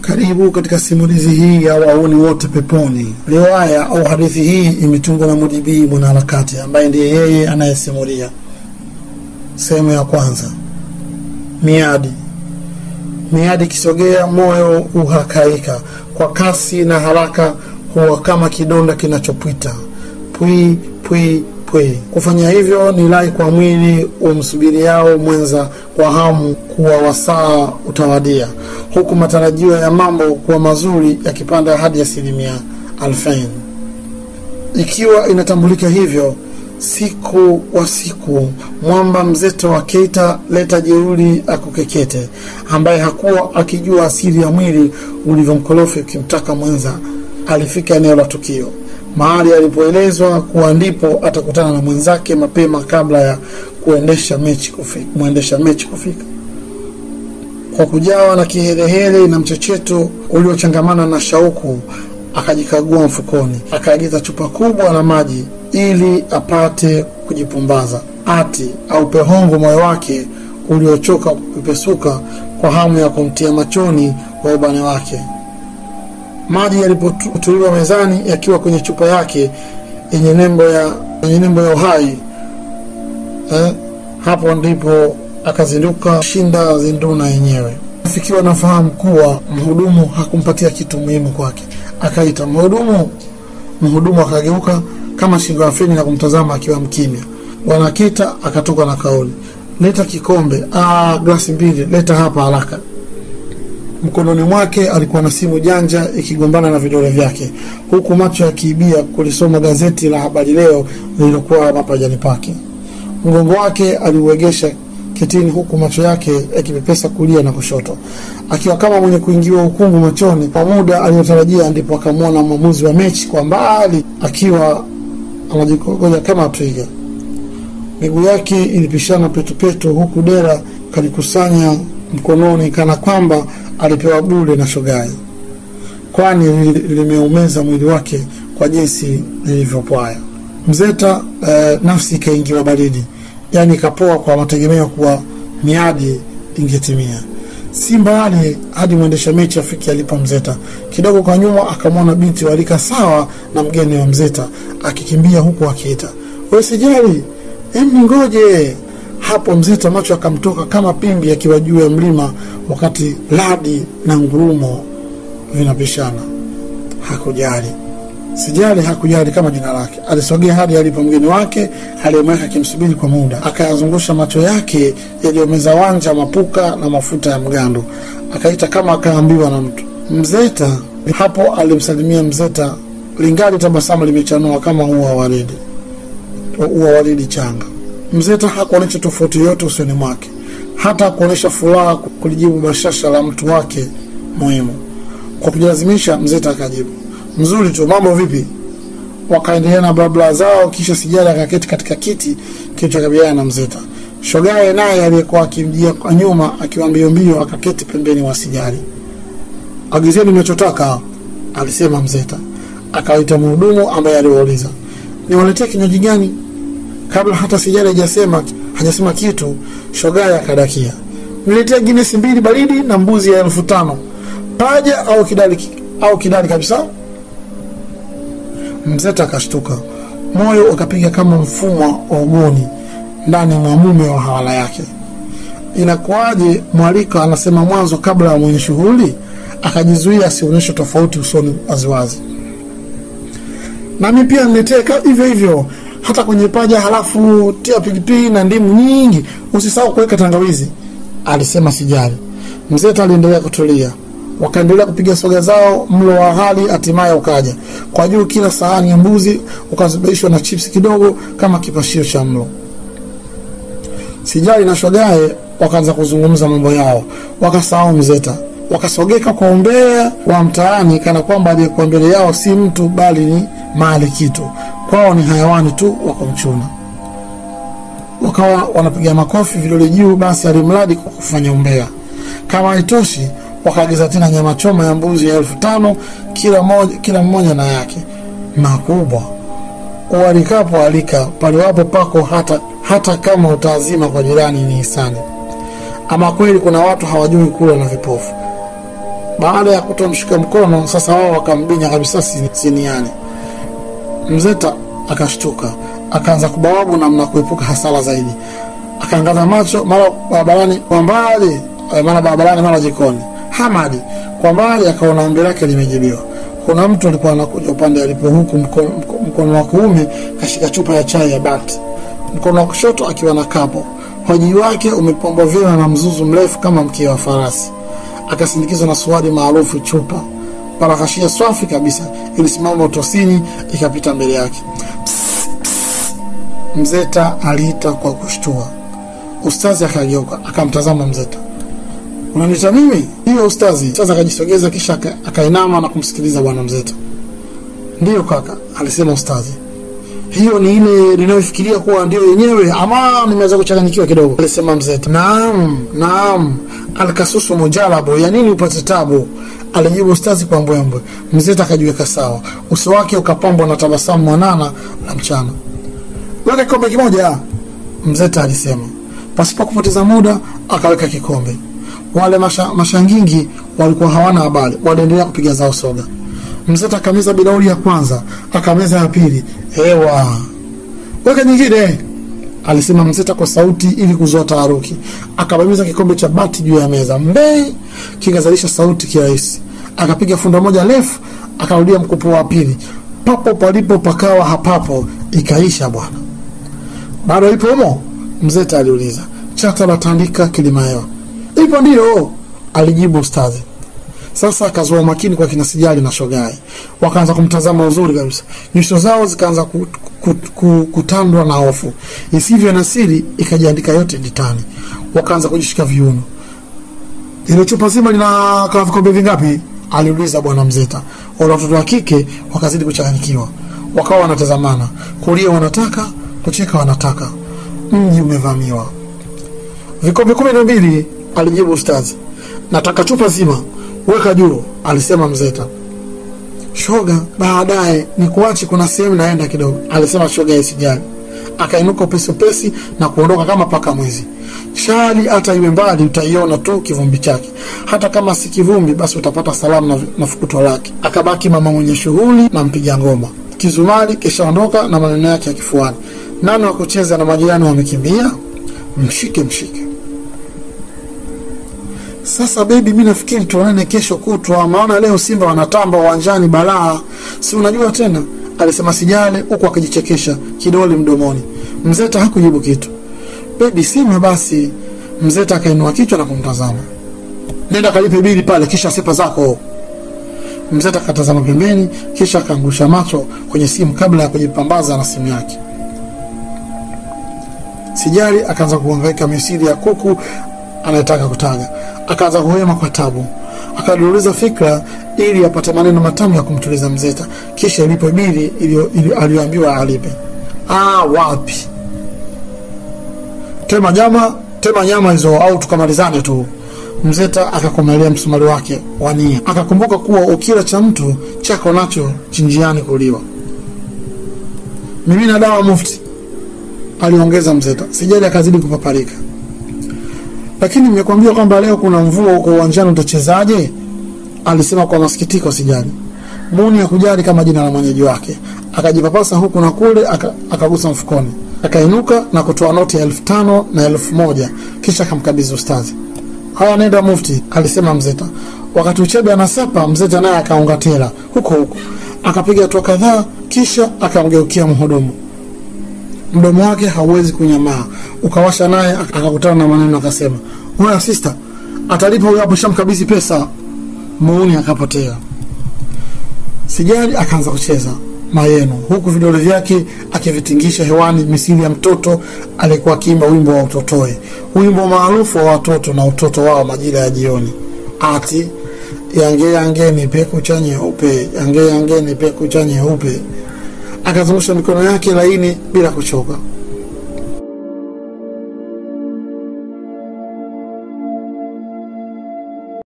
Karibu katika simulizi hii ya Wauni Wote Peponi. Riwaya au hadithi hii imetungwa na Mujibii mwanaharakati ambaye ndiye yeye anayesimulia. Sehemu ya kwanza. Miadi. Miadi ikisogea, moyo uhakaika kwa kasi na haraka, huwa kama kidonda kinachopwita pwi pwi pwi. Kufanya hivyo ni rai kwa mwili umsubiriao mwenza kwa hamu kuwa wasaa utawadia, huku matarajio ya mambo kuwa mazuri yakipanda hadi asilimia alfain. Ikiwa inatambulika hivyo, siku wa siku, mwamba mzeto wa Keita leta jeuri akukekete, ambaye hakuwa akijua asili ya mwili ulivyomkorofi ukimtaka mwenza, alifika eneo la tukio mahali alipoelezwa kuwa ndipo atakutana na mwenzake mapema kabla ya kuendesha mechi kufika, mwendesha mechi kufika. Kwa kujawa na kiherehere na mchecheto uliochangamana na shauku, akajikagua mfukoni, akaagiza chupa kubwa la maji ili apate kujipumbaza. Ati au pehongo moyo wake uliochoka kupepesuka kwa hamu ya kumtia machoni wa ubane wake. Maji yalipotuliwa mezani yakiwa kwenye chupa yake yenye nembo ya yenye nembo ya uhai eh, hapo ndipo akazinduka shinda zinduna yenyewe. Afikiwa na fahamu kuwa mhudumu hakumpatia kitu muhimu kwake, akaita mhudumu. Mhudumu akageuka kama shingo ya feni na kumtazama akiwa mkimya. Bwana Kita akatoka na kauli, leta kikombe. Ah, glasi mbili, leta hapa haraka. Mkononi mwake alikuwa na simu janja ikigombana na vidole vyake, huku macho yakiibia kulisoma gazeti la Habari Leo lililokuwa mapajani pake. Mgongo wake aliuegesha kitini, huku macho yake yakipepesa kulia na kushoto, akiwa kama mwenye kuingiwa ukungu machoni. Kwa muda aliyotarajia, ndipo akamwona mwamuzi wa mechi kwa mbali akiwa anajikogoja kama twiga. Miguu yake ilipishana petupetu, huku dera kalikusanya mkononi kana kwamba alipewa bure na shogai, kwani limeumeza mwili wake kwa jinsi lilivyopwaya. Mzeta eh, nafsi ikaingiwa baridi, yaani ikapoa kwa mategemeo kuwa miadi ingetimia. Si mbali hadi mwendesha mechi afiki alipo Mzeta. Kidogo kwa nyuma akamwona binti walika sawa na mgeni wa Mzeta akikimbia huku akiita, we sijali, em, ningoje hapo Mzeta macho akamtoka kama pimbi akiwa juu ya mlima, wakati radi na ngurumo vinapishana. Hakujali, sijali, hakujali kama jina lake. Alisogea hadi alipo mgeni wake aliyemweka akimsubiri kwa muda, akayazungusha macho yake yaliyomeza wanja, mapuka na mafuta ya mgando, akaita kama akaambiwa na mtu. Mzeta hapo alimsalimia Mzeta, lingali tabasamu limechanua kama ua waridi, ua waridi changa. Mzeta hakuonyesha tofauti yoyote usoni mwake, hata hakuonyesha furaha kulijibu bashasha la mtu wake muhimu. Kwa kujilazimisha, Mzeta akajibu mzuri tu, mambo vipi? Wakaendelea na blabla zao, kisha Sijali akaketi katika kiti kilichokabiliana na Mzeta. Shogaye naye aliyekuwa akimjia kwa nyuma akiwa mbio mbio akaketi pembeni wa Sijali. Agizeni mnachotaka, alisema Mzeta. Akawaita mhudumu ambaye aliwauliza niwaletee kinywaji gani? Kabla hata Sijali hajasema hajasema kitu, shogaye akadakia, niletea Guinness mbili baridi na mbuzi ya elfu tano paja au kidali au kidali kabisa. Mzeta akashtuka, moyo ukapiga kama mfumwa wa ugoni ndani mwa mume wa hawala yake. Inakuwaje mwaliko anasema mwanzo kabla ya mwenye shughuli? Akajizuia asionyeshe tofauti usoni waziwazi. Nami pia niletee hivyo hivyo hata kwenye paja, halafu tia pilipili na ndimu nyingi, usisahau kuweka tangawizi, alisema Sijali. Mzeta aliendelea kutulia, wakaendelea kupiga soga zao. Mlo wa hali hatimaye ukaja. Kwa juu kila sahani ya mbuzi ukazibishwa na chipsi kidogo kama kipashio cha mlo. Sijali na shogaye wakaanza kuzungumza mambo yao, wakasahau Mzeta, wakasogeka kwa umbea wa mtaani, kana kwamba aliyekuwa mbele yao si mtu bali ni mali kitu kwao ni hayawani tu wa kumchuna. Wakawa wanapiga makofi vidole juu, basi alimradi kwa kufanya umbea. Kama haitoshi, wakaagiza tena nyama choma ya mbuzi ya elfu tano kila moja, kila mmoja na yake makubwa. Ualikapo alika paliwapo pako, hata, hata kama utaazima kwa jirani ni hisani. Ama kweli kuna watu hawajui kula na vipofu. Baada ya kutomshika mkono, sasa wao wakambinya kabisa siniani. Mzeta akashtuka, akaanza kubawabu namna kuepuka hasara zaidi. Akaangaza macho mara barabarani kwa mbali, mara barabarani, mara jikoni. Hamadi kwa mbali akaona ombi lake limejibiwa. Kuna mtu alikuwa anakuja upande alipo, huku mkono, mkono wa kuume kashika chupa ya chai ya bati, mkono wa kushoto akiwa na kapo. Hoji wake umepombwa vyema na mzuzu mrefu kama mkia wa farasi. Akasindikizwa na suari maarufu chupa parakashia swafi kabisa ilisimama utosini ikapita mbele yake. Psst, psst. Mzeta aliita kwa kushtua. Ustazi akageuka akamtazama Mzeta. Unaniita mimi? Hiyo ustazi. Sasa akajisogeza kisha akainama na kumsikiliza bwana Mzeta. Ndiyo kaka, alisema ustazi. Hiyo ni ile ninayofikiria kuwa ndio yenyewe, ama nimeweza kuchanganyikiwa kidogo, alisema Mzeta. Naam, naam, alkasusu mujalabo, ya nini upate tabu? alijibu ustazi kwa mbwembwe. Mzeta akajiweka sawa, uso wake ukapambwa na tabasamu mwanana la mchana. Weka kikombe kimoja, Mzeta alisema. Pasipo kupoteza muda, akaweka kikombe. Wale masha, mashangingi walikuwa hawana habari, waliendelea kupiga zao soga. Mzeta akameza bilauri ya kwanza, akameza ya pili. Hewa, weka nyingine, alisema Mzeta kwa sauti ili kuzoa taharuki. Akabamiza kikombe cha bati juu ya meza, mbei kikazalisha sauti kirahisi. Akapiga funda moja refu, akarudia mkopo wa pili. Papo palipo pakawa hapapo, ikaisha bwana. Bado ipo humo? Mzeta aliuliza. Chata la tandika kilimahewa. Ipo ndio, alijibu ustadhi. Sasa akazoa umakini kwa kina Sijali na Shogai, wakaanza kumtazama uzuri kabisa. Nyuso zao zikaanza ku, ku, ku, kutandwa na hofu isivyo na siri, ikajiandika yote ditani. Wakaanza kujishika viuno. Ile chupa zima lina kama vikombe vingapi? aliuliza bwana Mzeta. Wale watoto wa kike wakazidi kuchanganyikiwa, wakawa wanatazamana, kulia wanataka, kucheka wanataka. Mji umevamiwa. Vikombe kumi na mbili, alijibu ustazi. Nataka chupa zima, weka juu, alisema Mzeta. Shoga, baadaye ni kuache, kuna sehemu naenda kidogo, alisema shoga isijali. Akainuka upesi upesi na kuondoka kama paka mwizi. Shali hata iwe mbali, utaiona tu kivumbi chake. Hata kama si kivumbi, basi utapata salamu na, na fukuto lake. Akabaki mama mwenye shughuli na mpiga ngoma. Kizumari kishaondoka na maneno yake ya kifuani. Nani wa kucheza na majirani wamekimbia? Mshike mshike. Sasa bebi, mi nafikiri tuonane kesho kutwa, maana leo Simba wanatamba uwanjani balaa, si unajua tena, alisema Sijale huku akijichekesha kidole mdomoni. Mzeta hakujibu kitu. Bebi, sima basi. Mzeta akainua kichwa na kumtazama. Nenda kalipe bili pale, kisha sepa zako. Mzeta akatazama pembeni, kisha akaangusha macho kwenye simu kabla ya kujipambaza na simu yake. Sijali akaanza kuhangaika misili ya kuku anayetaka kutaga. Akaanza kuhema kwa tabu, akaduruliza fikra ili apate maneno matamu ya kumtuliza Mzeta, kisha ilipo bili aliyoambiwa alipe. Ah, wapi! Tema nyama, tema nyama hizo, au tukamalizane tu. Mzeta akakomelea msumari wake wa nia, akakumbuka kuwa ukila cha mtu chako nacho chinjiani kuliwa. Mimi na dawa mufti, aliongeza Mzeta. Sijali akazidi kupaparika. Lakini nimekwambia kwamba leo kuna mvua huko uwanjani, utachezaje? alisema kwa masikitiko Sijali. Muni ya kujali kama jina la mwenyeji wake, akajipapasa huku na kule, akagusa mfukoni, akainuka na kutoa noti ya elfu tano na elfu moja kisha akamkabidhi ustazi. Haya, nenda mufti, alisema Mzeta. Wakati Uchebe anasepa, Mzeta naye akaunga tela huko huko, akapiga hatua kadhaa, kisha akamgeukia mhudumu. Mdomo wake hauwezi kunyamaa, ukawasha, naye akakutana na maneno akasema, oya sister, atalipa huyo hapo, shamkabidhi pesa. Muuni akapotea. Sijali akaanza kucheza mayeno huku vidole vyake akivitingisha hewani misili ya mtoto aliyekuwa akiimba wimbo wa utotoe, wimbo maarufu wa watoto na utoto wao majira ya jioni, ati yange yange ni peku cha nyeupe, yange yange ni peku cha nyeupe. Akazungusha mikono yake laini bila kuchoka.